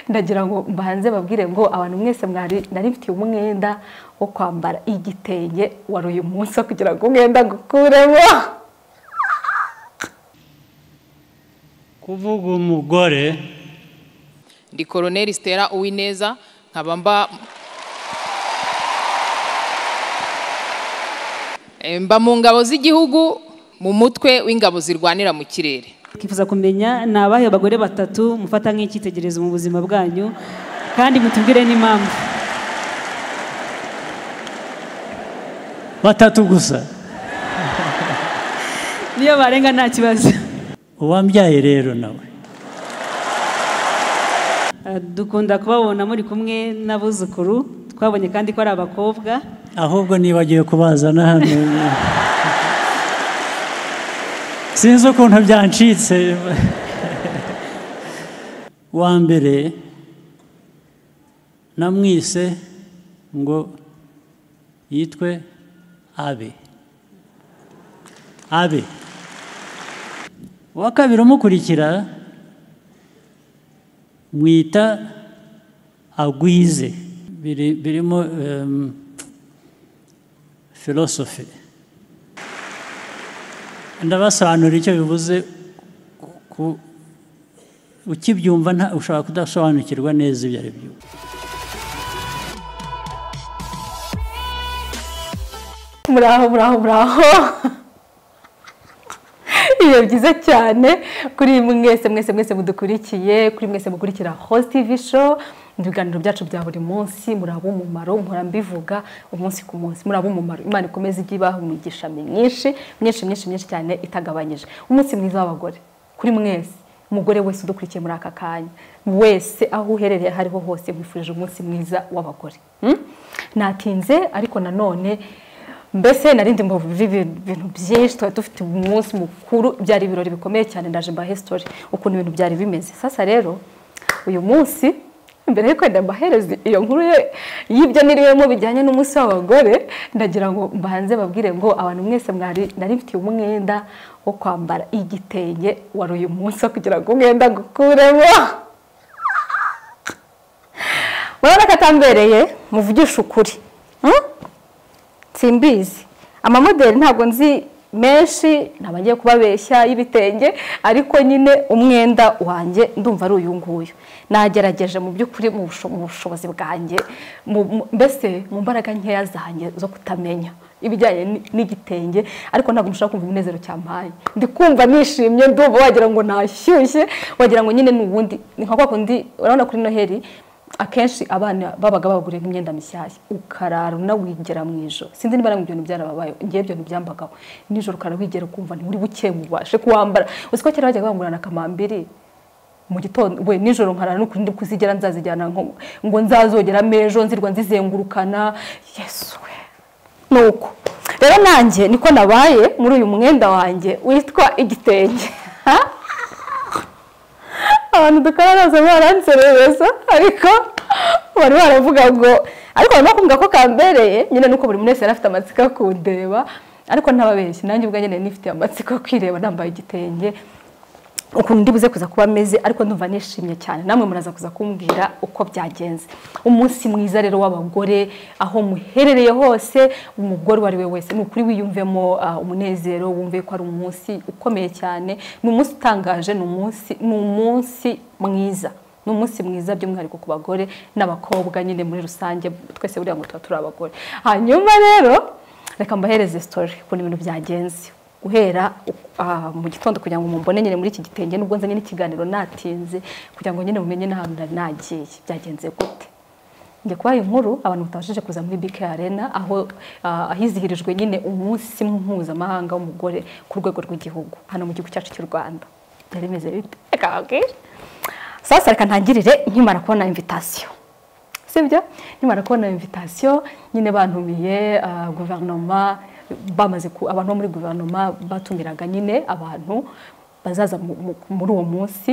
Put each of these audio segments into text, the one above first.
ndagira ngo mbanze babwire ngo abantu mwese mwari nari mfitiye umwenda wo kwambara igitenge wari uyu munsi wo kugira ngo umwenda ngukuremo kuvuga umugore ndi koroneri sitera uwineza nkaba mba Eh, mba mu ngabo z'igihugu mu mutwe w'ingabo zirwanira mu kirere twifuza kumenya ni abahe bagore batatu mufata nk'icyitegererezo mu buzima bwanyu kandi mutubwire n'impamvu batatu gusa niyo barenga nta kibazo uwambyaye rero nawe Eh, dukunda kubabona muri kumwe n'abuzukuru twabonye kandi ko ari abakobwa ahubwo nibagiwe kubazana hano sinzi ukuntu byancitse wa mbere namwise ngo yitwe abe abe uwa kabiri umukurikira mwita agwize biri birimo em, philosophy ndabasobanurira icyo bivuze ku- ku- ukibyumva nta ushobora kudasobanukirwa neza ibyo ari byo muraho muraho muraho iyo byiza cyane kuri mwese mwese mwese mudukurikiye kuri mwese mukurikira host tv show ibiganiro byacu bya buri munsi muraba umumaro mpora mbivuga umunsi ku munsi muraba umumaro imana ikomeze ijye ibaha imigisha myinshi myinshi myinshi myinshi cyane itagabanyije umunsi mwiza w'abagore kuri mwese umugore wese udukurikiye muri aka kanya wese aho uherereye aho ariho hose mwifurije umunsi mwiza w'abagore Hmm? natinze ariko nanone mbese narindi mbavuze ibintu byinshi twari dufite umunsi mukuru byari ibirori bikomeye cyane ndaje mbahe sitori ukuntu ibintu byari bimeze sasa rero uyu munsi mbere y'uko wenda mbahereza iyo nkuru ye- y'ibyo niriwemo bijyanye n'umunsi w'abagore ndagira ngo mbanze babwire ngo abantu mwese mwari nari mfitiye umwenda wo kwambara igitenge wari uyu munsi wo kugira ngo umwenda ngukuremo murabona ko atambereye muvugisha ukuri Hmm? simbizi amamodeli ntabwo nzi menshi ntabwo ngiye kubabeshya y'ibitenge ariko nyine umwenda wanjye ndumva ari uyu nguyu nagerageje mu by'ukuri mu busho- mu bushobozi bwanjye mu- mu- mbese mu mbaraga nkeya zanjye zo kutamenya ibijyanye ni- n'igitenge ariko ntabwo nshobora kumva umunezero cyampaye ndi kumva nishimye ndumva wagira ngo nashyushye wagira ngo nyine ni ubundi ni nka kwa kundi urabona kuri noheli akenshi abana babaga baguriye imyenda mishyashya ukarara unawigera mu ijoro sinzi niba namwe ibyo bintu byarababayeho ngewe ibyo bintu byambagaho nijoro ukarara wigera ukumva ntiburi buke ubashe kuwambara uzi ko kera bajyaga bangurana akamambiri mu gitondo we nijoro nkarara no kurindi kuzigera nzazijyana nko ngo nzazogera amejo nzirwa nzizengurukana yesu we nuko rero nanjye niko nabaye muri uyu mwenda wanjye witwa igitenge ha abantu dukararaza baranserereza ariko bari baravuga ngo ariko barimo kumbwira ko kambereye nyine nuko buri muntu wese yari afite amatsiko yo kundeba ariko ntababeshye nanjye ubwanjye nari nifitiye amatsiko yo kwireba nambaye igitenge ukuntu ndi buze kuza kuba ameze ariko ndumva nishimye cyane namwe muraza kuza kumbwira uko byagenze umunsi mwiza rero w'abagore aho muherereye hose umugore uwo ari we wese ni ukuri wiyumvemo ah, umunezero wumve ko ari umunsi ukomeye cyane ni umunsi utangaje ni umunsi ni umunsi mwiza ni umunsi mwiza by'umwihariko ku bagore n'abakobwa nyine muri rusange twese buriya ngo tuba turi abagore hanyuma rero reka mbahereze sitori ukuntu ibintu byagenze guhera ah, mu gitondo kugira ngo mumbone nyine muri iki gitenge nubwo nzanye n'ikiganiro natinze kugira ngo nyine mumenye n'ahantu nari nagiye byagenze gute njya kubaha inkuru abantu batabashije kuza muri BK Arena aho ah, ahizihirijwe nyine umunsi mpuzamahanga w'umugore ku rwego rw'igihugu hano mu gihugu cyacu cy'u Rwanda byari bimeze bite reka babwire sasa reka ntangirire nkimara kubona invitation sibyo nimara kubona invitation nyine bantumiye ah, guverinoma bamaze ku- abantu bo muri guverinoma batumiraga nyine abantu bazaza mu- mu- muri uwo munsi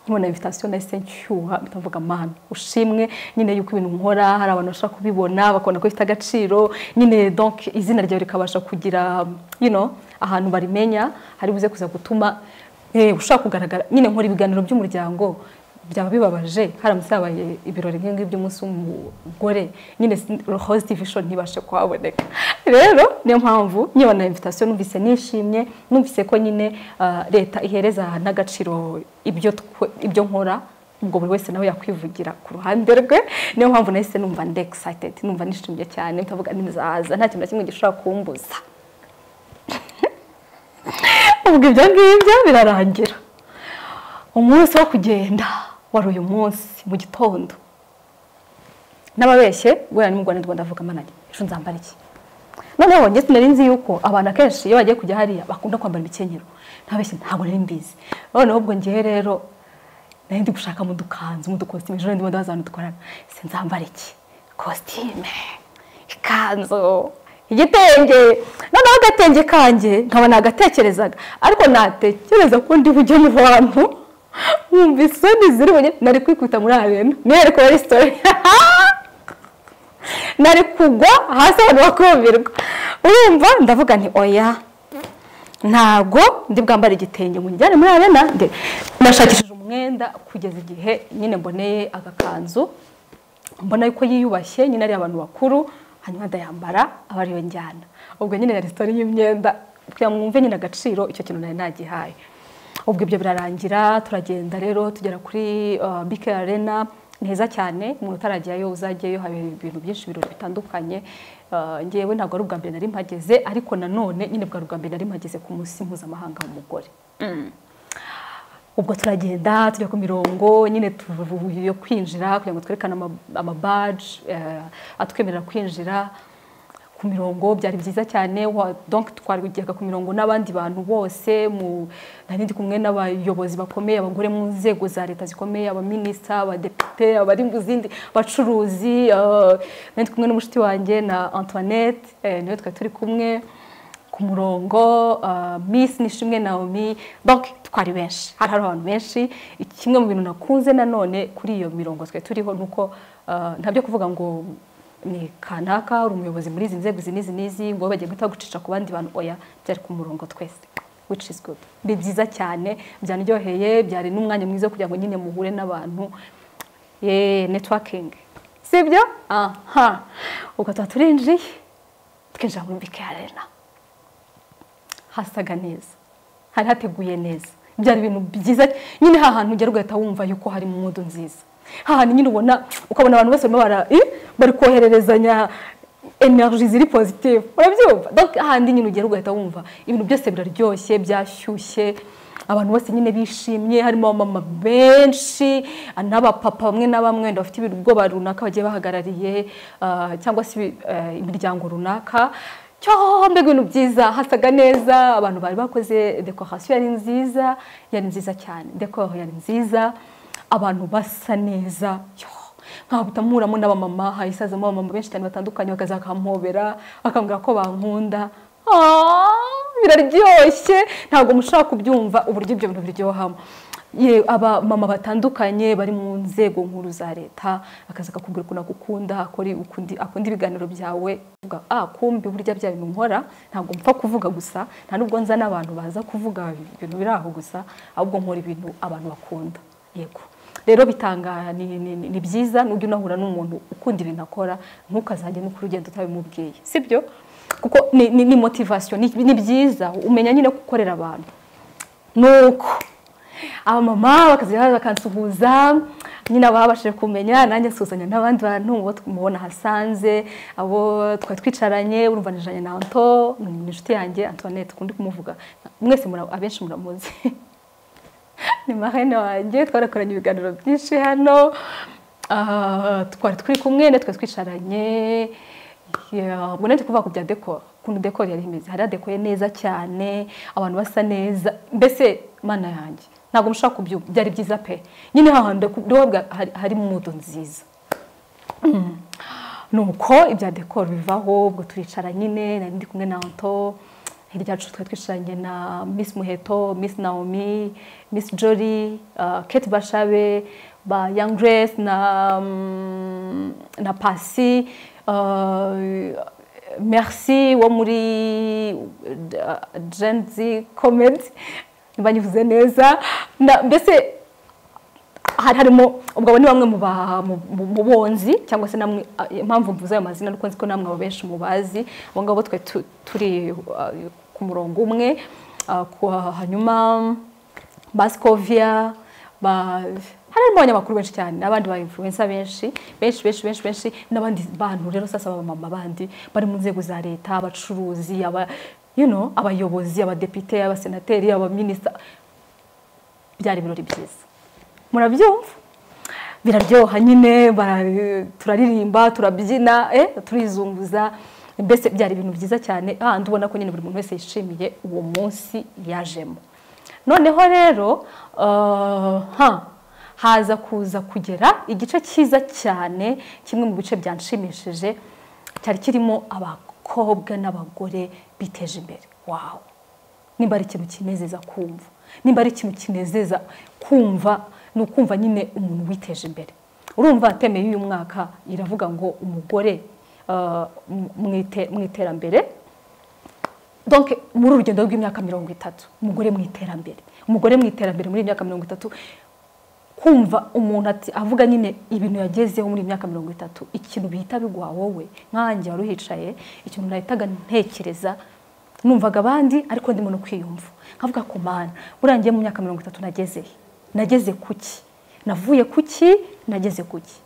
nkibona invitation nahise nshyuha mpita mvuga mana ushimwe nyine yuko ibintu nkora hari abantu bashobora kubibona bakabona ko bifite agaciro nyine donc izina ryawe rikabasha kugira you know, ahantu barimenya hari buze kuza gutuma eh, ushaka kugaragara nyine nkora ibiganiro by'umuryango byaba bibabaje haramutse habaye ibirori nk'ibyo by'umunsi w'umugore nyine hositi vishoni ntibashe kuhaboneka rero niyo mpamvu nyibona invitasiyo numvise nishimye numvise ko nyine ah, leta ihereza n'agaciro ibyo twe- ibyo nkora ubwo buri wese nawe yakwivugira ku ruhande rwe niyo mpamvu nahise numva ndi excited numva nishimye cyane ndavuga ntizaza nta kintu na kimwe gishobora kumbuza ubwo ibyo ngibyo birarangira umunsi wo kugenda wari uyu munsi mu gitondo n'ababeshye guhera nimugwa nirwo ndavuga amananye ejo nzambara iki noneho njye sinari nzi yuko abantu akenshi iyo bagiye kujya hariya bakunda kwambara imikenyero ntabeshye ntabwo nari mbizi noneho ubwo ngewe rero nari ndi gushaka mu dukanzu mu dukositime ejo ndimo ndabaza abantu dukorana se nzambara iki kositime ikanzu igitenge noneho agatenge kanjye nkaba nagatekerezaga ariko natekereza ko ndi bujye mu bantu nkumva isoni ziri bunyine nari kwikubita muri arena nihere kuba resitora nari kugwa hasi abantu bakumirwa urumva ndavuga nti oya ntabwo ndi bwambare igitenge ngo njyane muri arena nde nashakishije umwenda kugeza igihe nyine mboneye agakanzu mbona yuko yiyubashye nyine ari abantu bakuru hanyuma ndayambara aba ariyo njyana ubwo nyine yari sitori y'imyenda kugira ngo mwumve nyine agaciro icyo kintu nari nagihaye ubwo ibyo birarangira turagenda rero tugera kuri uh, bike arena ni heza cyane umuntu utarajyayo uzajyayo haba ibintu byinshi ibirori bitandukanye Uh, ngewe ntabwo ari ubwa mbere nari mpageze ariko nanone nyine bwari ubwa mbere nari mpageze ku munsi mpuzamahanga w'umugore ubwo turagenda tujya ku mirongo nyine tuvuye kwinjira kugira ngo twerekane ama- amabaji eh, atwemerera kwinjira ku mirongo byari byiza cyane wa- donc twageraga ku mirongo n'abandi bantu bose mu nari ndi kumwe n'abayobozi bakomeye abagore mu nzego za leta zikomeye abaminisita abadepite abari mu zindi bacuruzi eh, nari ndi kumwe n'umushuti wanjye na antoinette eh, niwe twari turi kumwe ku murongo uh, Miss Nishimwe Naomi donc twari benshi hari hari abantu benshi kimwe mu bintu nakunze nanone kuri iyo mirongo twe turiho nuko uh, ntabyo kuvuga ngo ni kanaka uri umuyobozi muri izi nzego izi n'izi n'izi ngo bagiye guhita bagucisha ku bandi bantu oya byari ku murongo twese which is good ni byiza cyane byanaryoheye byari n'umwanya mwiza wo kugira ngo nyine muhure n'abantu ye networking sibyo aha ubwo tuba turinjiye twinjira muri bike arena hasaga neza hari hateguye neza byari ibintu byiza nyine ha hantu ugera ugahita wumva yuko hari mudu nziza ha hantu nyine ubona ukabona abantu bose barimo bara- eh, bari kohererezanya energy ziri positive urabyumva donc hahandi nyine ugera ugahita wumva ibintu byose biraryoshye byashyushye abantu bose nyine bishimye harimo abamama benshi n'abapapa bamwe na bamwe wenda bafite ibigo runaka bagiye bahagarariye ah, cyangwa se ibi- eh, imiryango runaka cyo mbega ibintu byiza hasaga neza abantu bari bakoze dekorasiyo yari nziza yari nziza cyane dekoro yari nziza abantu basa neza nkahita mpuramo n'abamama hahise hazamo abamama benshi cyane batandukanye bakaza bakampobera bakambwira ko bankunda Ah, biraryoshye ntabwo mushobora kubyumva uburyo ibyo bintu biryohamo ye abamama batandukanye bari mu nzego nkuru za leta akaza akakubwira ukuntu agukunda akora ukundi- akunda ibiganiro byawe uvuga ah kumbi burya bya bintu nkora ntabwo mpfa kuvuga gusa nta nubwo nza n'abantu baza kuvuga ibintu biri aho gusa ahubwo nkora ibintu abantu bakunda yego rero bitanga ni, ni, ni, ni byiza nujya unahura n'umuntu ukunda ibintu akora ntukazajye no ku rugendo utabimubwiye sibyo kuko ni, ni, ni motivation ni, ni byiza umenya nyine gukorera abantu nuko abamama bakaza bakansuhuza nyine ababashije kumenya nanjye nsuhuzanya n'abandi bantu uwo mubona hasanze abo twari twicaranye urumva nicaranye na Anto ni inshuti yanjye Antoinette kundi kumuvuga mwese mura- abenshi muramuzi ni marene wanjye twarakoranye ibiganiro byinshi hano Ah, twari turi kumwe na twari twicaranye Yeah, ubwo nari kuvuga ku bya dekora ukuntu dekora yari imeze hari hadekoye neza cyane abantu basa neza mbese mana yanjye ntabwo mushobora kubyumva byari byiza pe nyine hahandi hari mudu nziza nuko ibya dekoro bivaho ubwo turicara nyine nari ndi kumwe na Anto hirya yacu twari twicaranye na Miss Muheto Miss Naomi Miss Jory uh, Kate Bashabe ba Young Grace na um, na Pasi uh, Merci wo muri uh, Gen Z Comedy niba nyivuze neza Na- mbese hari harimo ubwo abo ni bamwe mu ba- mu- mu- mu bonzi cyangwa se namwe ah, impamvu mvuze ayo mazina nuko nzi ko namwe ababenshi mubazi abo ngabo twe tu- turi ah, ku murongo umwe ah, ku- hanyuma basikovia ba harimo abanyamakuru benshi cyane n'abandi ba influencer benshi benshi benshi benshi benshi n'abandi bantu rero sasa abamama bandi bari mu nzego za leta abacuruzi aba you know, abayobozi abadepite abasenateri abaminisita byari ibirori byiza murabyumva biraryoha nyine bara- turaririmba turabyina eh, turizunguza mbese byari ibintu byiza cyane ahandi ubona ko nyine buri muntu wese yishimiye uwo munsi yajemo noneho rero ah, ha haza kuza kugera igice cyiza cyane kimwe mu bice byanshimishije cyari kirimo abakobwa n'abagore biteje imbere wawu nimba ari ikintu kinezeza kumva nimba ari ikintu kinezeza kumva ni ukumva nyine umuntu witeje imbere urumva atemeye y'uyu mwaka iravuga ngo umugore ah, mu ite- mu iterambere donc muri urugendo rw'imyaka mirongo itatu umugore mu iterambere umugore mu iterambere muri iyi myaka mirongo itatu kumva umuntu ati avuga nyine ibintu yagezeho muri iyi myaka mirongo itatu ikintu bihita biguha wowe nkanjye wari uhicaye ikintu nahitaga ntekereza numvaga abandi ariko ndimo no kwiyumva nkavuga ku mana buriya ngiye mu myaka mirongo itatu nageze he? nageze kuki navuye kuki nageze kuki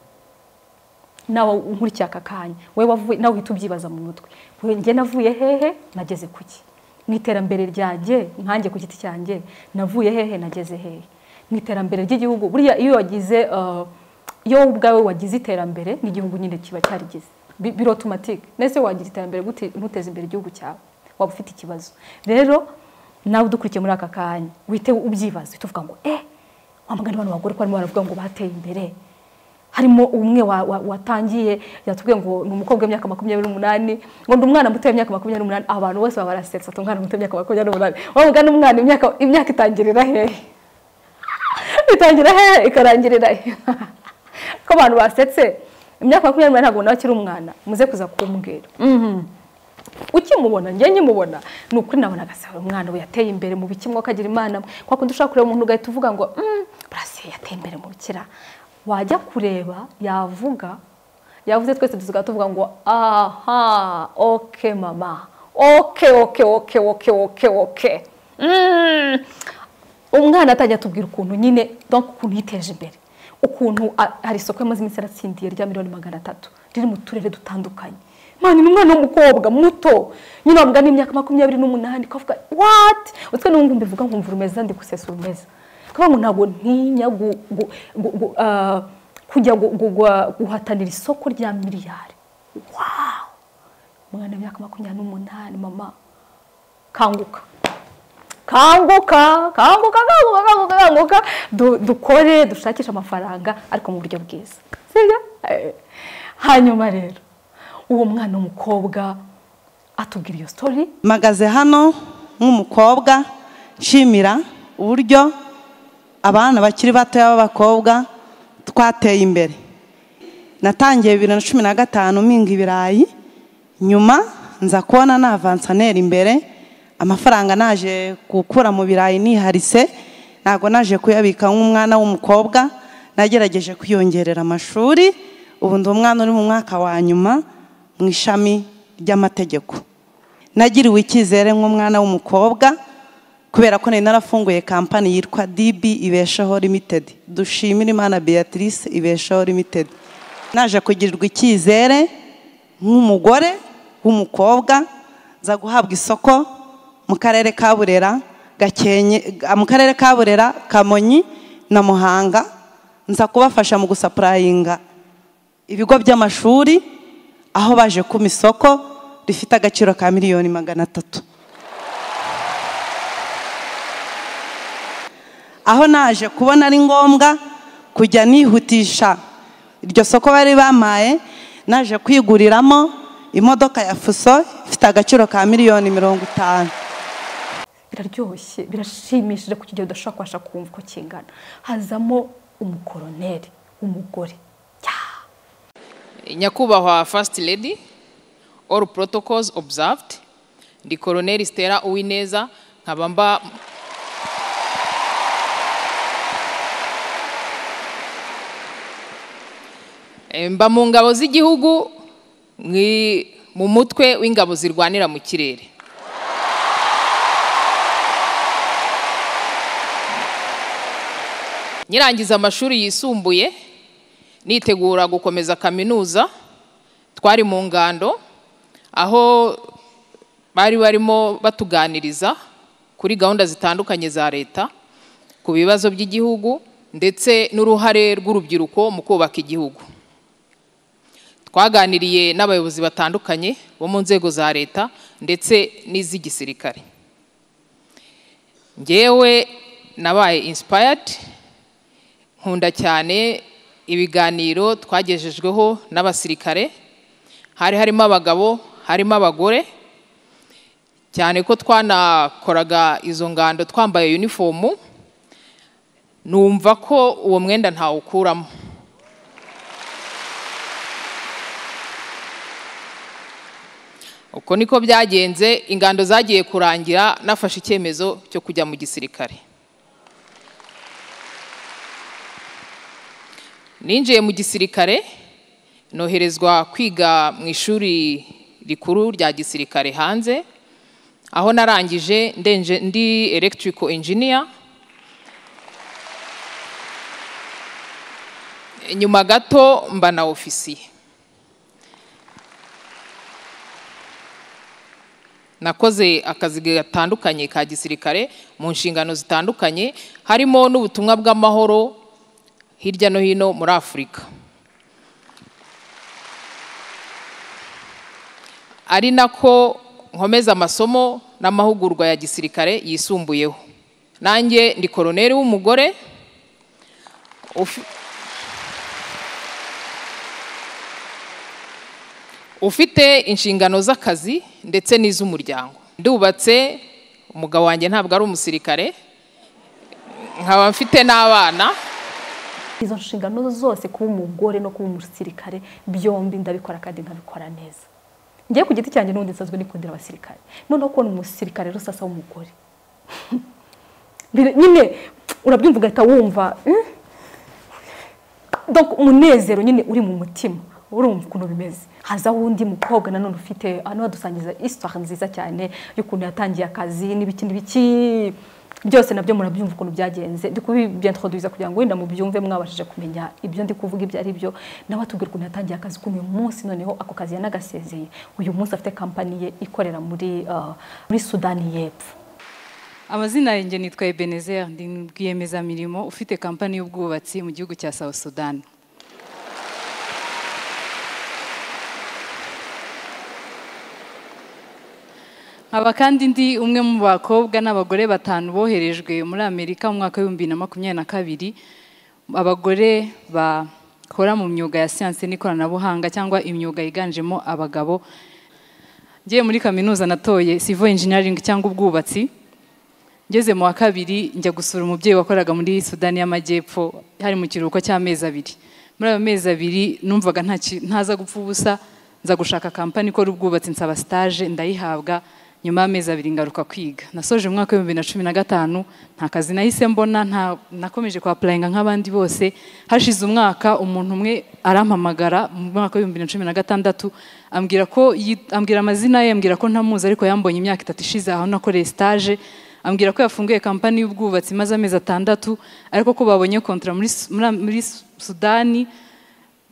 nawe nkurikira aka kanya wowe wavuye nawe uhita ubyibaza mu mutwe Wowe njye navuye hehe nageze kuki mu iterambere ryanjye nkanjye ku giti cyanjye navuye hehe nageze hehe mu iterambere ry'igihugu buriya iyo wagize ah, iyo wowe ubwawe wagize iterambere n'igihugu nyine kiba cyarigize Bi- birotomatike nese wagira iterambere gute- ntuteze imbere igihugu cyawe waba ufite ikibazo rero nawe udukurikiye muri aka kanya wite ubyibaza uhite uvuga ngo eh wa mugani bano bagore ko barimo baravuga ngo bateye imbere harimo umwe wa- wa- watangiye yatubwiye ngo ni umukobwa w'imyaka makumyabiri n'umunani ngo ndi umwana muto w'imyaka makumyabiri n'umunani abantu bose baba barasetsa ati umwana muto w'imyaka makumyabiri n'umunani wowe mugana umwana imyaka imyaka itangirira hehe itangira hehe ikarangirira he ko abantu basetse imyaka makumyabiri n'umunani ntabwo nawe akiri umwana muze kuza kumbwira Mhm. ukimubona njye nkimubona ni ukuri nabona agasaba umwana we yateye imbere mu biki mwuka agira imana mwe. kwa kundi ushaka kureba umuntu ugahita uvuga ngo "Mm, burasiye yateye imbere mu bikira wajya kureba yavuga yavuze twese tuziga tuvuga ngo aha oke mama oke oke oke oke oke oke Mm. umwana atajya atubwira ukuntu nyine donc ukuntu yiteje imbere ukuntu a- hari isoko yamaze iminsi yaratsindiye rya miliyoni magana atatu riri mu turere dutandukanye mani ni umwana w'umukobwa muto nyine wavuga n'imyaka makumyabiri n'umunani ukavuga wati utwe n'ubundi mbivuga nkumva urumeza ndi gusesa urumeza kuvuga ngo ntabwo ntinya gu- gu- gu- gu- ah, kujya gu- gu- gua- guhatanira isoko rya miliyari wawu umwana w'imyaka makumyabiri n'umunani mama kanguka kanguka kanguka kanguka kanguka kanguka Du- dukore dushakishe amafaranga ariko mu buryo bwiza sibyo Eh. hanyuma rero uwo mwana w'umukobwa atubwira iyo story mpagaze hano nk'umukobwa nshimira uburyo abana bakiri batoya b'abakobwa twateye imbere natangiye bibiri na cumi na gatanu mpinga ibirayi nyuma nza kubona navansaneri imbere amafaranga naje gukura mu birayi niharise ntabwo naje kuyabika nk'umwana w'umukobwa nagerageje kwiyongerera amashuri ubu ndi umwana uri mu mwaka wa nyuma mu ishami ry'amategeko nagiriwe icyizere nk'umwana w'umukobwa kubera ko nari narafunguye kampani yitwa db ibeshaho limited dushimire imana beatrice ibeshaho limited naje kugirirwa icyizere nk'umugore w'umukobwa nza guhabwa isoko mu karere ka burera gakenke mu karere ka burera kamonyi na muhanga nza kubafasha mu gusapurayinga ibigo by'amashuri aho baje kuma isoko rifite agaciro ka miliyoni magana atatu aho naje kubona ari ngombwa kujya nihutisha iryo soko bari bamaye naje kwiguriramo imodoka ya fuso ifite agaciro ka miliyoni mirongo itanu biraryoshye birashimishije ku kigero udashobora kubasha kumva uko kingana hazamo umukoroneri w'umugore Cyaa! nyakubahwa first lady all protocols observed ndi koroneri stella uwineza nkaba mba Eh, mba mu ngabo z'igihugu mwi- mu mutwe w'ingabo zirwanira mu kirere nyirangiza amashuri yisumbuye nitegura gukomeza kaminuza twari mu ngando aho bari barimo batuganiriza kuri gahunda zitandukanye za leta ku bibazo by'igihugu ndetse n'uruhare rw'urubyiruko mu kubaka igihugu twaganiriye n'abayobozi batandukanye bo mu nzego za leta ndetse n'iz'igisirikare ngewe nabaye insipayadi nkunda cyane ibiganiro twagejejweho n'abasirikare hari harimo abagabo harimo abagore cyane ko twanakoraga izo ngando twambaye yunifomu numva ko uwo mwenda ntawukuramo uko niko byagenze ingando zagiye kurangira nafashe icyemezo cyo kujya mu gisirikare ninjiye mu gisirikare noherezwa kwiga mu ishuri rikuru rya gisirikare hanze aho narangije ndenje- ndi electrical engineer nyuma gato mba na ofisiye nakoze akazi gatandukanye ka gisirikare mu nshingano zitandukanye harimo n'ubutumwa bw'amahoro hirya no hino muri afurika ari nako nkomeza amasomo n'amahugurwa ya gisirikare yisumbuyeho nanjye ndi koroneri w'umugore ufi- ufite inshingano z'akazi ndetse n'iz'umuryango ndubatse umugabo wanjye ntabwo ari umusirikare nkaba mfite n'abana izo nshingano zose kuba umugore no kuba umusirikare byombi ndabikora kandi nkabikora neza ngewe ku giti cyanjye n'ubundi nsanzwe nikundira abasirikare noneho kubona umusirikare rero sasa w'umugore Bire- nyine urabyumva ugahita wumva "Eh?" Donc, umunezero nyine uri mu mutima urumva ukuntu bimeze haza wundi mukobwa nanone ufite hano hadusangiza histoire nziza cyane y'ukuntu yatangiye akazi n'ibiki n'ibiki byose nabyo murabyumva ukuntu byagenze ndi kubibyantroduza kugira ngo wenda mubyumve mwabashije kumenya ibyo ndi kuvuga ibyo ari byo nawe atubwira ukuntu yatangiye akazi ukuntu uyu munsi noneho ako kazi yanagasezeye uyu munsi afite kampani ye ikorera muri ah, muri sudani y'epfo amazina yanjye nitwa ebenezer ndi rwiyemezamirimo ufite kampani y'ubwubatsi mu gihugu cya south sudan nkaba kandi ndi umwe mu bakobwa n'abagore batanu boherejwe muri amerika mu mwaka w'ibihumbi bibiri na makumyabiri na kabiri abagore bakora mu myuga ya siyansi n'ikoranabuhanga cyangwa imyuga yiganjemo abagabo ngiye muri kaminuza natoye civil engineering cyangwa ubwubatsi ngeze mu wa kabiri njya gusura umubyeyi wakoraga muri sudani y'amajyepfo hari mu kiruhuko cy'amezi abiri muri ayo mezi abiri numvaga nta ki- ntaza gupfa ubusa nza gushaka kampani ikora ubwubatsi nsaba stage ndayihabwa nyuma y'amezi abiri ngaruka kwiga nasoje mu mwaka w'ibihumbi bibiri na cumi na gatanu nta kazi nahise mbona nta- nakomeje kwapurayinga nk'abandi bose hashize umwaka umuntu umwe arampamagara mu mwaka w'ibihumbi bibiri na cumi na gatandatu ambwira ko yit- ambwira amazina ye ambwira ko ntamuzi ariko yambonye imyaka itatu ishize aho nakoreye stage ambwira ko yafunguye kampani y'ubwubatsi maze amezi atandatu ariko ko babonye kontra muri, Su- muri, muri Su- sudani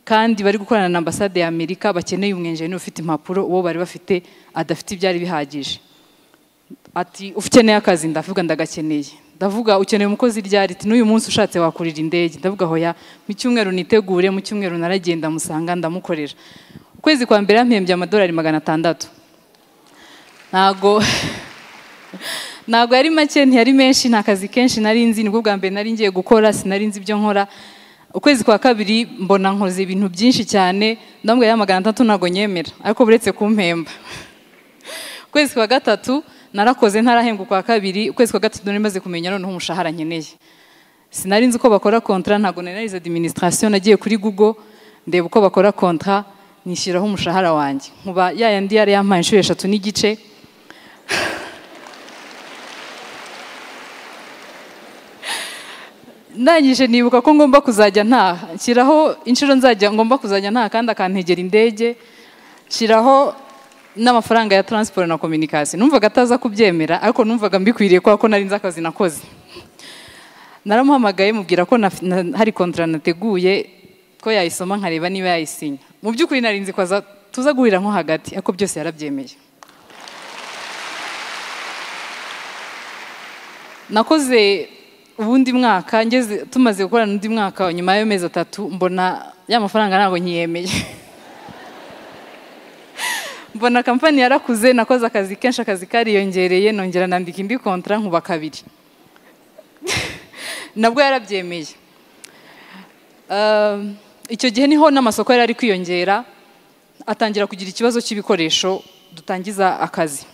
kandi bari gukorana na ambasade ya amerika bakeneye umwenjeneri ufite impapuro uwo bari bafite adafite ibyari bihagije ati ukeneye akazi ndavuga ndagakeneye ndavuga ukeneye umukozi ryari ati n'uyu munsi ushatse wakurira indege ndavuga hoya mu cyumweru nitegure mu cyumweru naragenda musanga ndamukorera ukwezi kwa mbere yampembye amadolari magana atandatu ntago ntabwo yari make ntiyari menshi nta kazi kenshi nari nzi nibwo bwa mbere nari ngiye gukora sinari nzi ibyo nkora ukwezi kwa kabiri mbona nkoze ibintu byinshi cyane ndambwira ya magana atatu ntabwo nyemera ariko buretse kumpemba ukwezi kwa gatatu narakoze ntarahembwa ukwa kabiri ukwezi kwa gatatu nari maze kumenya noneho umushahara nkeneye sinari nzi uko bakora kontra ntabwo nari narize administration nagiye kuri google ndeba uko bakora kontra nishyiraho umushahara wanjye nkuba ya yandi yari yampaye inshuro eshatu n'igice ndangije nibuka ko ngomba kuzajya ntaha nshyiraho inshuro nzajya ngomba kuzajya ntaha kandi akantegera indege nshyiraho n'amafaranga ya taransiporo na kominikasiyo numvaga ataza kubyemera ariko numvaga mbikwiriye kubera ko nari nzi akazi nakoze naramuhamagaye mubwira ko na- na- hari kontara nateguye ko yayisoma nkareba niba yayisinya mu by'ukuri narinzi ko aza- tuza guhurira nko hagati ariko byose yarabyemeye nakoze ubundi mwaka ngeze tumaze gukorana undi mwaka nyuma y'amezi atatu mbona ya mafaranga ntabwo nkiyemeye mbona kampani yarakuze nakoze akazi kenshi akazi kariyongereye nongera nandika indi kontara nkuba kabiri nabwo yarabyemeye Um, icyo gihe niho n'amasoko yari ari kwiyongera atangira kugira ikibazo cy'ibikoresho dutangiza akazi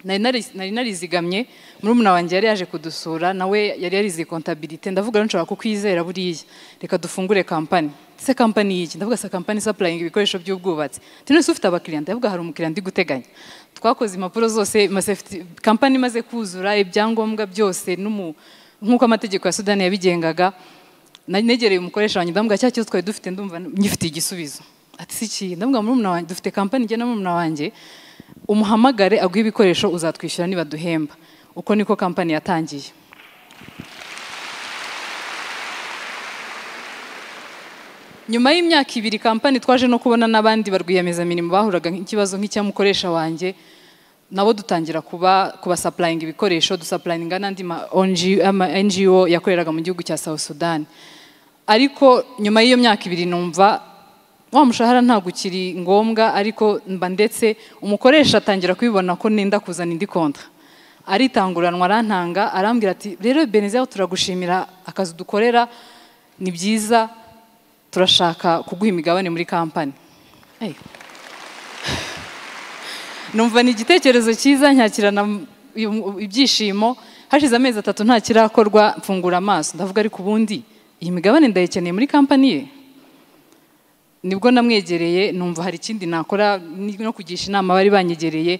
nari nari- nari narizigamye murumuna wanjye yari yaje kudusura nawe yari yarize kontabirite ndavuga rero nshobora kukwizera buriya reka dufungure kampani se kampani y'iki ndavuga se kampani isapurayinga ibikoresho by'ubwubatsi ati none se ufite abakiriya ndavuga hari umukiriya ndi guteganya twakoze impapuro zose amasafety- kampani imaze kuzura ibyangombwa byose n'umu- nk'uko amategeko ya sudani yabigengaga nari negereye umukoresha wanjye ndamubwira cya kibazo twari dufite ndumva ngifitiye igisubizo ati si ikihe ndamubwira murumuna wanjye dufite kampani njye na murumuna wanjye umuhamagare aguhe ibikoresho uzatwishyura niba duhemba uko niko kampani yatangiye nyuma y'imyaka ibiri kampani twaje no kubona n'abandi barwiyemezamirimo bahuraga n'ikibazo nk'icyamukoresha wanjye nabo dutangira kuba kubasapurayinga ibikoresho dusapurayinga n'andi ma ONG ama NGO yakoreraga mu gihugu cya South Sudan ariko nyuma y'iyo myaka ibiri numva wa mushahara ntabwo ukiri ngombwa ariko mba ndetse umukoresha atangira kubibona ko nenda kuzana indi konta aritanguranwa arantanga arambwira ati rero Beneza turagushimira akazi dukorera ni byiza turashaka kuguha imigabane muri kampani Hey. numva ni igitekerezo cyiza nyakirana ibyishimo hashize amezi atatu nta kirakorwa mfungura amaso ndavuga ariko ubundi iyi migabane ndayikeneye muri kampani ye nibwo namwegereye numva hari ikindi nakora ni- no kugisha inama bari banyegereye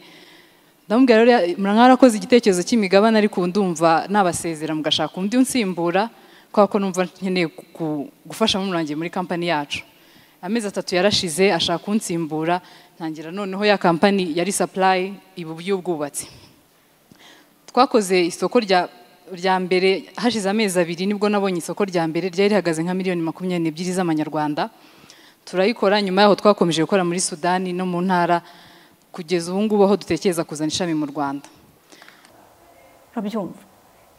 ndamubwira rero ya- mwarakoze igitekerezo cy'imigabane ariko ubu ndumva nabasezera mugashaka undi unsimbura kubera ko numva nkeneye ku- ku- gufasha murumuna wanjye muri kampani yacu amezi atatu yarashize ashaka kunsimbura ntangira noneho ya kampani yari supply ibu y'ubwubatsi twakoze isoko rya rya mbere hashize amezi abiri nibwo nabonye isoko rya mbere ryari rihagaze nka miliyoni makumyabiri n'ebyiri z'amanyarwanda turayikora nyuma yaho twakomeje gukora muri sudani no mu ntara kugeza ubu ngubu aho dutekereza kuzana ishami mu rwanda urabyumva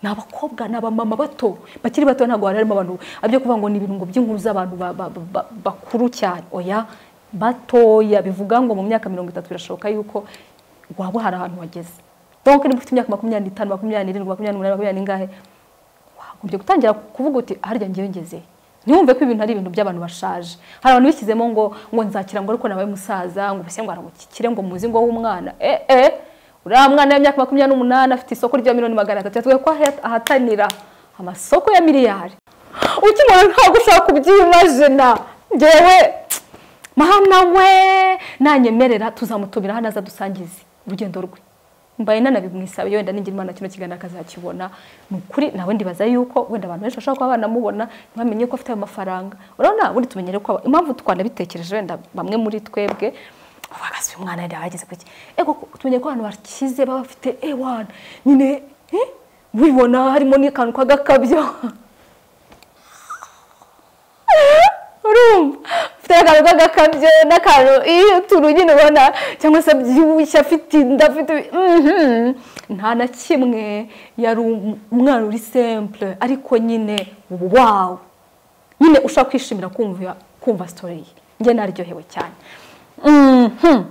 ni abakobwa ni abamama bato bakiri bato ntabwo harimo abantu abyo kuvuga ngo ni ibirungo by'inkuru z'abantu ba- ba- ba- ba- bakuru cyane oya batoya bivuga ngo mu myaka mirongo itatu birashoboka yuko waba hari ahantu wageze donc niba ufite imyaka makumyabiri n'itanu makumyabiri n'irindwi makumyabiri n'umunani makumyabiri n'ingahe wagombye gutangira kuvuga uti harya njyewe ngeze ntiwumve ko ibintu ari ibintu by'abantu bashaje hari abantu bishyizemo ngo ngo nzakira ngo ariko nabaye umusaza ngo ubuse ngo aramukikire ngo muzi ngo w'umwana eh eh uriya mwana w'imyaka makumyabiri n'umunani afite isoko rya miliyoni magana atatu yatwereka ko ahe- ahatanira amasoko ya miliyari ukimubona ntabwo ushobora kubyimajina ngewe mahana we nanyemerera tuzamutumira hano aza dusangize urugendo rwe mbaye nanabimwisaba wenda ningira imana kino kiganiro akazakibona ni ukuri nawe ndibaza yuko wenda abantu benshi bashobora kuba banamubona ntibamenye ko afite ayo mafaranga urabona buri tumenyere ko aba- impamvu twanabitekereje wenda bamwe muri twebwe uvuga si umwana yari yageze ku iki ego tumenyere ko abantu bakize baba bafite ewana nyine eh, wibona harimo n'akantu k'agakabyo urumva ufite akantu k'agakabyo n'akantu iyo utuntu nyine ubona cyangwa se abyibushye afite inda afite Mhm. nta na kimwe yari um- umwana uri simple ariko nyine wawu nyine ushobora kwishimira kumva kumva sitori ye njye naryohewe cyane Mhm.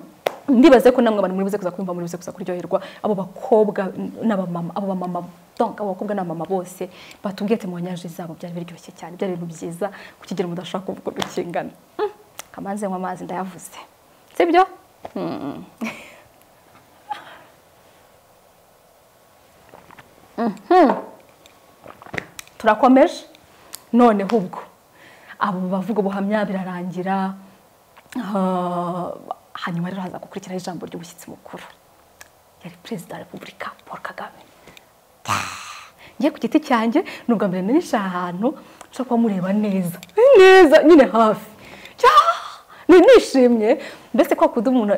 ndibaze ko namwe abantu muri buze kuza kumva muri buze kuza kuryoherwa abo bakobwa n'abamama abo bamama donc abo bakobwa n'abamama bose batubwiye ati mu nyanja zabo byari biryoshye cyane byari ibintu byiza kukigira mudashaka kuvuga uko kingana Mm. kamanze nywa amazi ndayavuze sibyo Mm. Mhm. turakomeje noneho ubwo abo bavuga ubuhamya birarangira Ah, hanyuma rero haza gukurikiraho ijambo ry'umushyitsi mukuru yari perezida wa repubulika paul kagame ngiye ku giti cyanjye ni ubwa mbere nanyuze ahantu nshobora kuba mureba neza neza nyine hafi Cya- ni nishimye mbese kwa kundi umuntu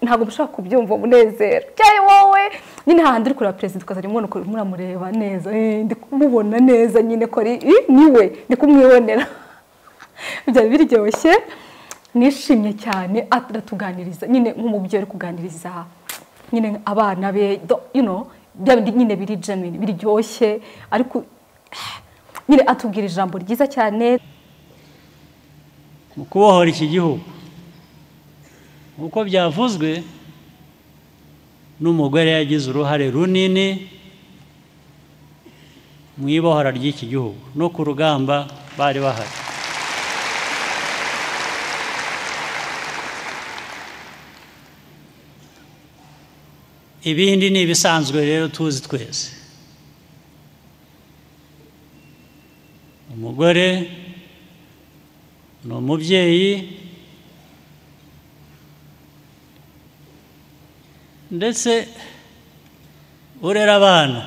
ntabwo mushobora kubyumva umunezero cyane wowe nyine hahandi uri kureba perezida ukazajya umubona uko muramureba neza eh, ndi kumubona neza nyine ko ari eh, niwe ndi kumwibonera byari biryoshye nishimye cyane aratuganiriza nyine nk'umubyeyi uri kuganiriza nyine abana be do- you know bya bindi nyine biri genuine biryoshye ariko nyine atubwira ijambo ryiza cyane mu kubohora iki gihugu uko byavuzwe n'umugore yagize uruhare runini mu ibohora ry'iki gihugu no ku rugamba bari bahari ibindi ni ibisanzwe rero tuzi twese umugore ni umubyeyi ndetse urera abana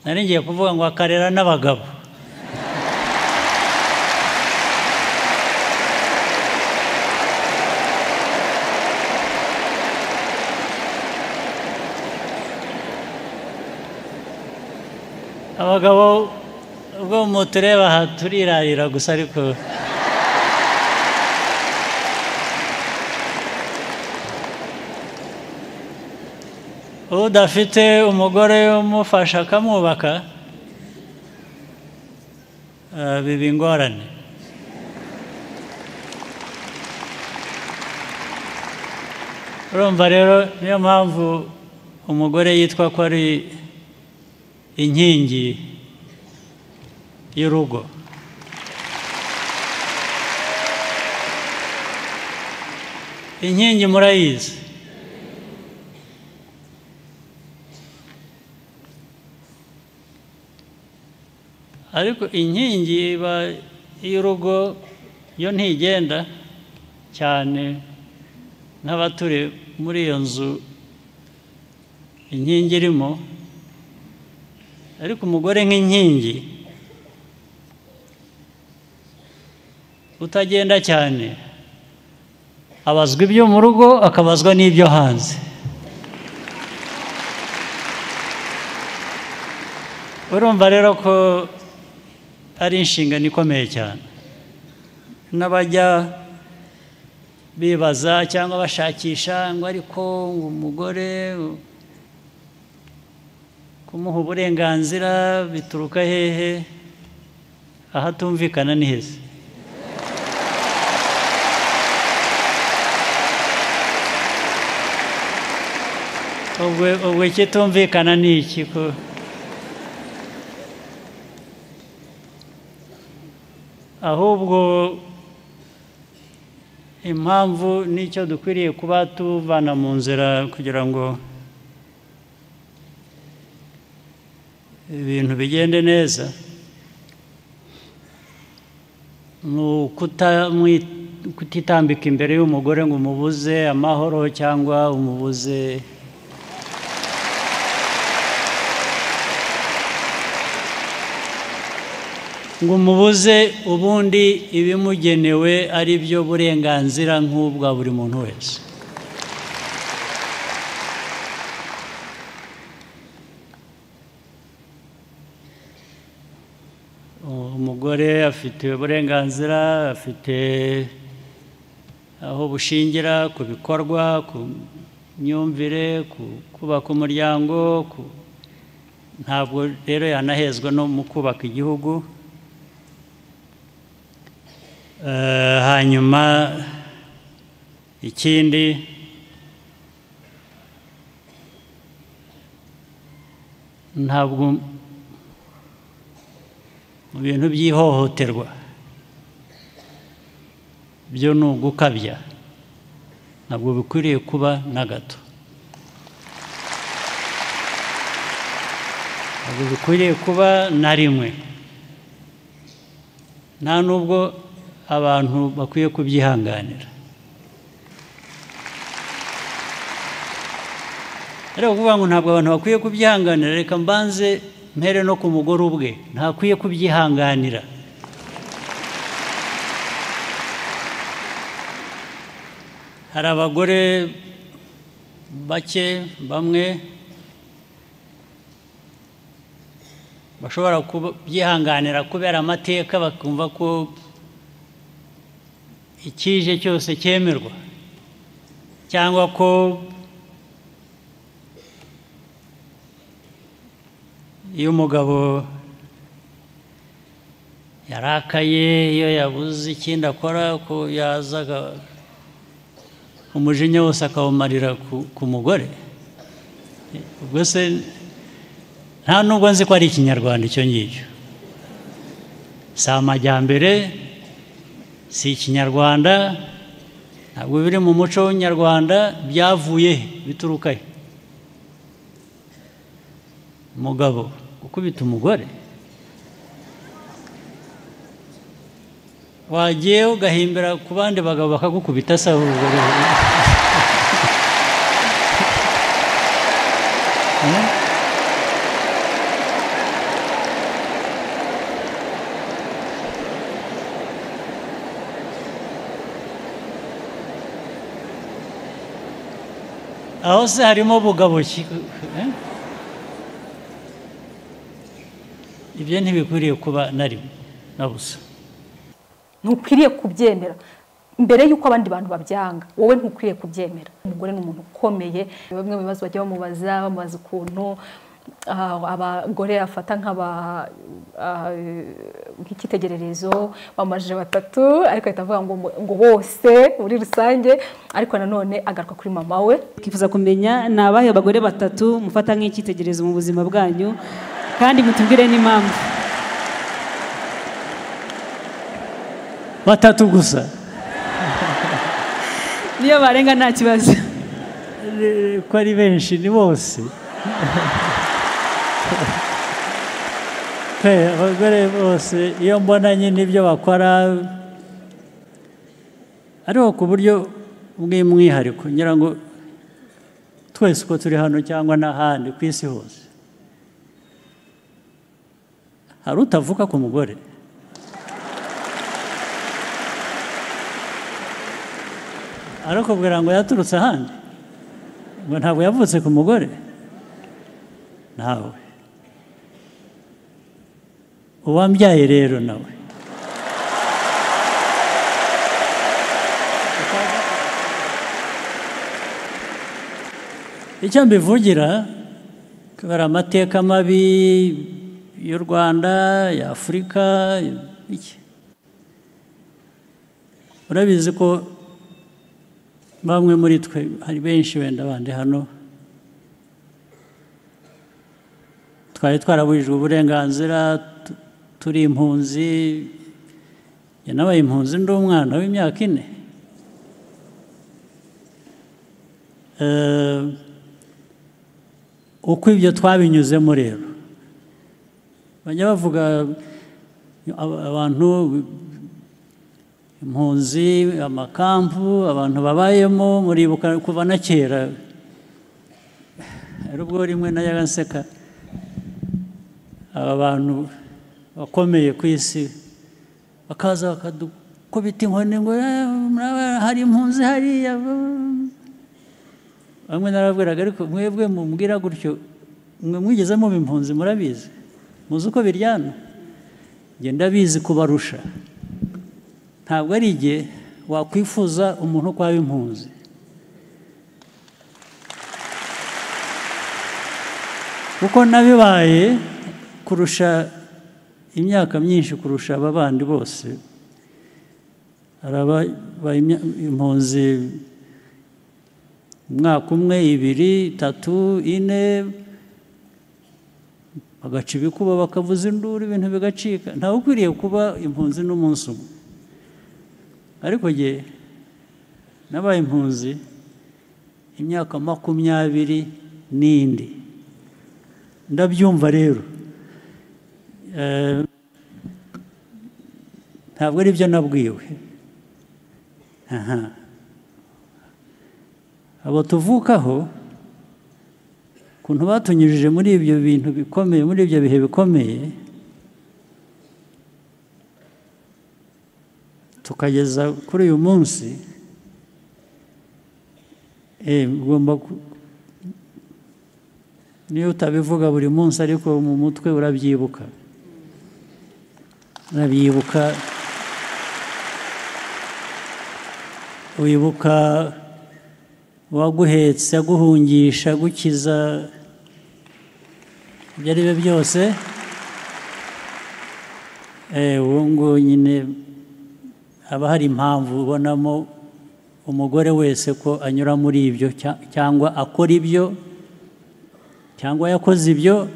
nari ngiye kuvuga ngo akarera n'abagabo abagabo ubwo mutureba aha turirarira gusa ariko udafite umugore umufasha akamwubaka eh, biba ingorane urumva rero niyo mpamvu umugore yitwa ko ari inkingi y'urugo inkingi murayizi ariko inkingi iba y'urugo yo ntigenda cyane nk'abaturi muri iyo nzu inkingi irimo ariko umugore nk'inkingi utagenda cyane abazwa ibyo mu rugo akabazwa n'ibyo hanze urumva rero ko ari inshingano ikomeye cyane n'abajya bibaza cyangwa bashakisha ngo ariko umugore kumuha uburenganzira bituruka hehe ahatumvikana ni heza ubwo ubwo ikitumvikana ni iki ko ahubwo impamvu n'icyo dukwiriye kuba tuvana mu nzira kugira ngo ibintu bigende neza ni ukutamwi- kutitambika imbere y'umugore ngo umubuze amahoro cyangwa umubuze ngo umubuze ubundi ibimugenewe ari byo burenganzira nk'ubwa buri muntu wese umugore afite uburenganzira afite aho bushingira ku bikorwa ku myumvire ku kubaka umuryango ku ntabwo rero yanahezwa no mu kubaka igihugu Eh, hanyuma ikindi ntabwo mu bintu by'ihohoterwa byo ni ugukabya ntabwo bikwiriye kuba na gato ntabwo bikwiriye kuba na rimwe nta n'ubwo abantu bakwiye kubyihanganira rero kuvuga ngo ntabwo abantu bakwiye kubyihanganira reka mbanze mpere no ku mugore ubwe ntakwiye kubyihanganira hari abagore bake bamwe bashobora kubyihanganira kubera amateka bakumva ko ikije cyose cyemerwa cyangwa ko iyo umugabo yarakaye iyo yabuze ikindi akora ko yazaga umujinya wose akawumarira ku mugore ubwo se nta nubwo nzi ko ari ikinyarwanda icyo ngicyo si amajyambere si ikinyarwanda ntabwo biri mu muco w'inyarwanda byavuye bituruka he umugabo gukubita umugore wagiye ugahimbira ku bandi bagabo bakagukubita asaba ubugore aho se harimo bugabo ki ibyo ntibikwiriye kuba narimo na busa ntukwiriye kubyemera mbere y'uko abandi bantu babyanga wowe ntukwiriye kubyemera umugore ni umuntu ukomeye bamwe mu bibazo bajya bamubaza bamubaza ukuntu ah, abagore afata nk'aba ah, nk'ikitegererezo bamajije batatu ariko ahita avuga ngo ngo bose muri rusange ariko nanone agaruka kuri mama we twifuza kumenya ni abahe bagore batatu mufata nk'icyitegererezo mu buzima bwanyu kandi mutubwire n'impamvu batatu gusa niyo barenga nta kibazo Eh, ko ari benshi ni bose pe abagore bose iyo mbona nyine ibyo bakora ariko ku buryo bw'umwihariko ngira ngo twese uko turi hano cyangwa n'ahandi ku isi hose hari utavuka ku mugore arakubwira ngo yaturutse ahandi ngo ntabwo yavutse ku mugore nawe uwambyaye rero nawe icyo mbivugira kubera amateka mabi y'u rwanda ya afurika iki urabizi ko bamwe muri twe hari benshi wenda bandi hano twari twarabujijwe uburenganzira tu- turi impunzi njye nabaye impunzi ndi umwana w'imyaka ine Eh, uko ibyo twabinyuzemo rero bajya bavuga ab- abantu impunzi amakampu abantu babayemo muribuka kuva na kera hari ubwo rimwe najyaga nseka aba bantu bakomeye ku isi bakaza bakadukubita inkoni ngo "Eh, muraba- hari impunzi hariya bamwe narababwiraga ariko mwebwe mumbwira gutyo mwe mwigeze muba impunzi murabizi muzi uko biryana njye ndabizi kubarusha ntabwo ari igihe wakwifuza umuntu ko waba impunzi kuko nabibaye kurusha imyaka myinshi kurusha aba bandi bose hari ababaye imya- impunzi umwaka umwe ibiri itatu ine bagaca ibikuba bakavuza induru ibintu bigacika ntawe ukwiriye kuba impunzi n'umunsi umwe ariko jye nabaye impunzi imyaka makumyabiri n'indi ndabyumva rero Eh, ntabwo ari byo nabwiwe aha abo tuvukaho ukuntu batunyujije muri ibyo bintu bikomeye muri ibyo bihe bikomeye tukageza kuri uyu munsi eh, ugomba ku- niyo utabivuga buri munsi ariko mu mutwe urabyibuka urabyibuka wibuka uwaguhetse aguhungisha agukiza ibyo ari byo byose Eh, uwo ngo nyine haba hari impamvu ubonamo umugore wese ko anyura muri ibyo cya- cyangwa akora ibyo cyangwa yakoze ibyo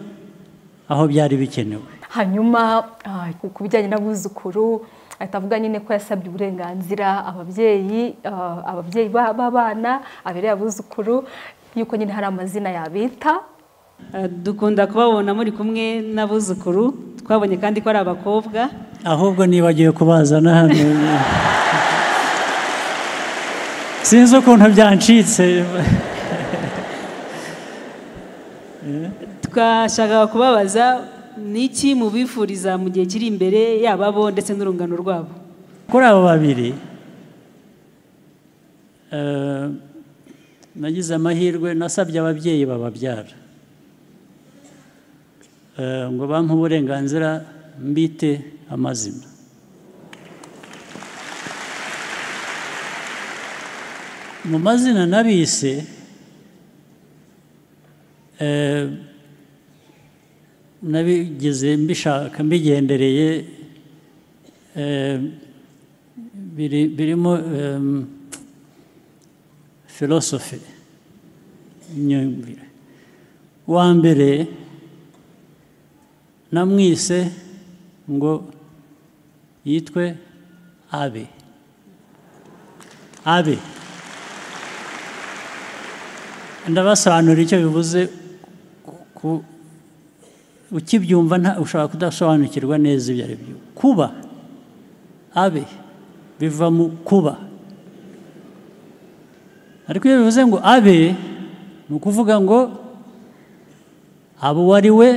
aho byari bikenewe hanyuma ah, ku- ku bijyanye n'abuzukuru ahita avuga nyine ko yasabye uburenganzira ababyeyi ah, ababyeyi ba- b'abana abereye abuzukuru yuko nyine hari amazina yabita Eh, dukunda kubabona muri kumwe n'abuzukuru twabonye kandi ko ari abakobwa ahubwo nibagiwe kubazana hano sinzi ukuntu byancitse twashakaga kubabaza ni iki mubifuriza mu gihe kiri imbere yaba bo ndetse n'urungano rwabo kuri abo babiri eh, nagize amahirwe nasabye ababyeyi bababyara Eh, ngo bampe uburenganzira mbite amazina mu mazina nabise eh, nabigize mbishaka mbigendereye eh, biri- birimo em, philosophy imyumvire uwa mbere namwise ngo yitwe abe abe ndabasobanurira icyo bivuze ku- ukibyumva nta- ushobora kudasobanukirwa neza ibyo ari byo kuba abe biva mu kuba ariko iyo bivuze ngo abe ni ukuvuga ngo aba uwo ari we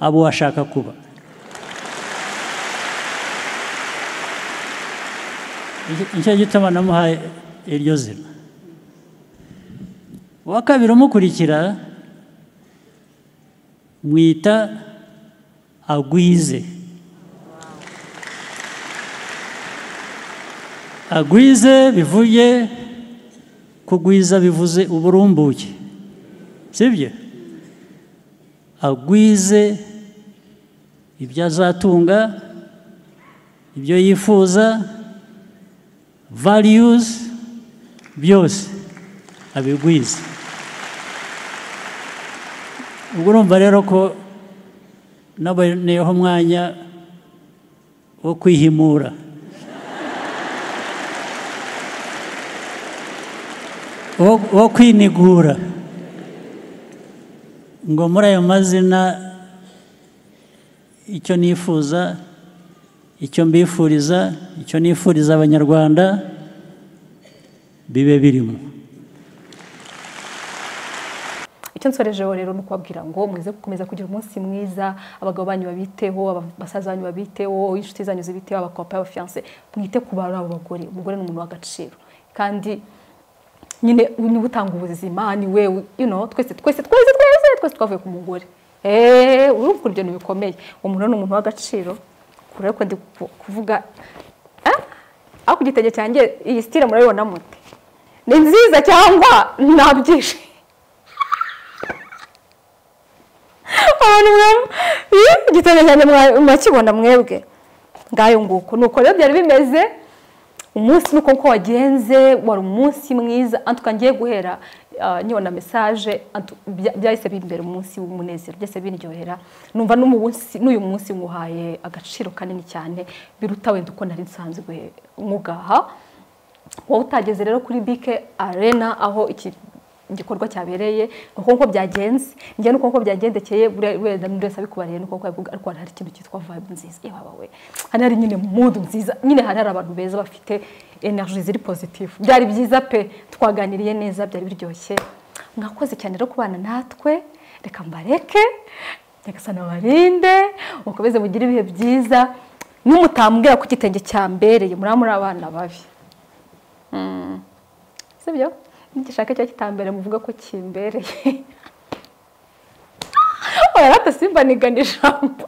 aba uwo ashaka kuba Nicyo- nicyo gituma namuhaye iryo zina uwa kabiri umukurikira mwita agwize agwize bivuye kugwiza bivuze uburumbuke sibyo agwize ibyo azatunga ibyo yifuza values byose abigwize ubwo urumva rero ko naboneyeho umwanya wo kwihimura wo wo kwinigura ngo muri ayo mazina icyo nifuza icyo mbifuriza icyo nifuriza abanyarwanda bibe birimo icyo nsorejeho rero ni ukubabwira ngo muze gukomeza kugira umunsi mwiza abagabo banyu babiteho aba- basaza banyu babiteho inshuti zanyu zibiteho abakopa abafiyanse mwite ku bantu abo bagore umugore ni umuntu w'agaciro kandi nyine niwe utanga ubuzima ni wewe you know, twese twese twese twese twese twavuye ku mugore eee urumva ukuntu ibyo bintu bikomeye umuntu ni umuntu w'agaciro kure ariko ndi ku- kuvuga eh? aho ku gitenge cyanjye iyi sitire murabibona mute ni nziza cyangwa ntabyishimo abantu mwe igitenge cyane mwakibona mwebwe ngayo nguko nuko rero byari bimeze umunsi nuko uko wagenze wari umunsi mwiza antuka ngiye guhera ah, nyibona mesaje antu- bya- byahise bimbera umunsi w'umunezero byahise biryohera numva n'umu munsi- n'uyu munsi nguhaye agaciro kanini cyane biruta wenda uko nari nsanzwe nkugaha wowe utageze rero kuri bike arena aho iki igikorwa cyabereye ni uko nguko byagenze njye ni uko nguko byagendekeye buriya wenda n'undi wese abikubariye ni uko nguko yabivuga ariko hari ikintu cyitwa vibe nziza yewe we hari hari nyine mood nziza nyine hari hari abantu beza bafite energy ziri positive byari byiza pe twaganiriye neza byari biryoshye mwakoze cyane rero kubana natwe reka mbareke nyagasana barinde mukomeze mugire ibihe byiza n'umutambwira ko igitenge cyambereye muriya muri abana babi si byo nigishaka icyo kitambere muvuga ko kimbereye oya simba nigana ijambo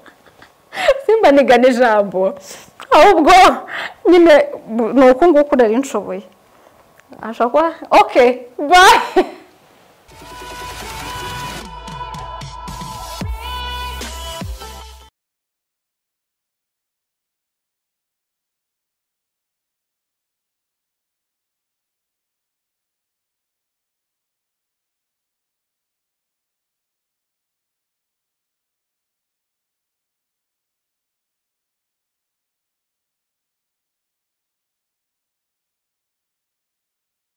simba nigana ijambo ahubwo nyine ni uku nguku nari nshoboye ashobora kuba oke bayi